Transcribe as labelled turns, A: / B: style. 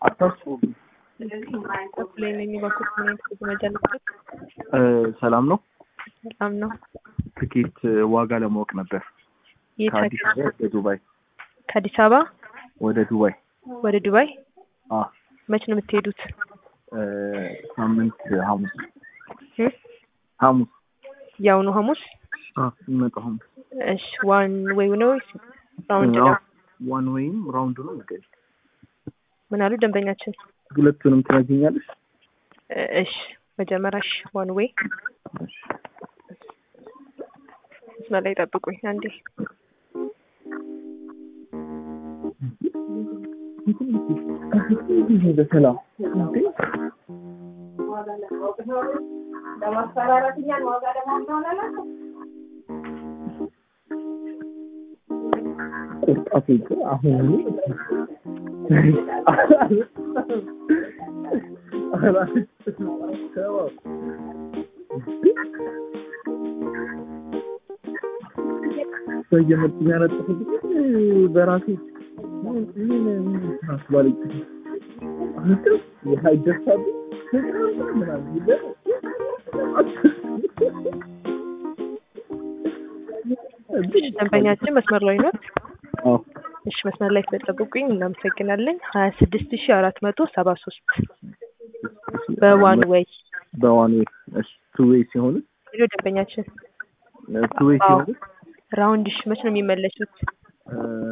A: አታስቡም።
B: ላይ ነኝ ባኩት መጃ ነበር።
A: ሰላም ነው።
B: በጣም ነው።
A: ትኬት ዋጋ ለማወቅ ነበር።
B: የት
A: ከአዲስ አበባ ወደ ዱባይ
B: ከአዲስ አበባ
A: ወደ ዱባይ
B: ወደ ዱባይ
A: አ
B: መች ነው የምትሄዱት?
A: እ ሳምንት ሐሙስ
B: እ?
A: ሐሙስ
B: የአሁኑ ሐሙስ?
A: አ የሚመጣው ሐሙስ
B: እሺ ዋን ወይ ነው ወይስ ራውንድ ነው?
A: ዋን ወይም ራውንድ ነው የሚገኝ
B: ምን አሉ ደንበኛችን?
A: ሁለቱንም ትነግኛለሽ?
B: እ እሺ መጀመሪያ እሺ ዋን ወይ
A: እሺ
B: መስመር ላይ ጠብቁኝ አንዴ።
A: በሰላም ቁርጣት አሁን በየመጡ የሚያነጥፉት በራሴ አስባለች አንተ ይህ አይደርሳሉ ምናምን ይላል።
B: እሺ ደንበኛችን መስመር ላይ ነው።
A: አዎ
B: እሺ መስመር ላይ ስለጠብቁኝ እናመሰግናለን። ሀያ ስድስት ሺ አራት መቶ ሰባ ሶስት በዋን ወይ
A: በዋን ዌይ እሺ ቱ ዌይ ሲሆን
B: ሄሎ ደንበኛችን
A: ቱ ዌይ
B: አዎ
A: ሲሆን
B: ራውንድ እሺ መች ነው የሚመለሱት?